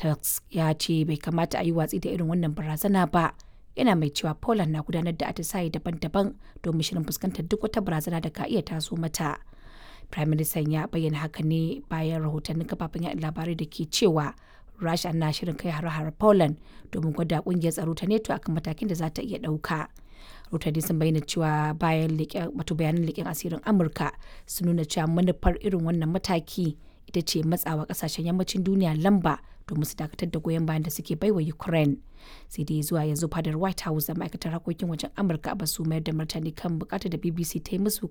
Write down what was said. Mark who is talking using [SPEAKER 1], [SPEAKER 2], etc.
[SPEAKER 1] tusk ya ce bai kamata a yi watsi da irin wannan barazana ba yana mai cewa poland na gudanar da atisaye daban-daban domin shirin fuskantar duk wata barazana da ka iya taso mata prime minister ya bayyana haka ne bayan rahotannin kafafen yaɗa labarai da ke cewa rasha na shirin kai har-har poland domin gwada kungiyar tsaro ta neto akan matakin da za ta iya ɗauka rahotanni sun bayyana cewa bayan wato bayanan leƙen asirin amurka sun nuna cewa manufar irin wannan mataki ita ce matsawa kasashen yammacin duniya lamba domin su dakatar da goyon bayan da suke baiwa ukraine sai dai zuwa yanzu fadar white house da ma'aikatar harkokin wajen amurka ba su mayar da martani kan bukatar da bbc ta yi musu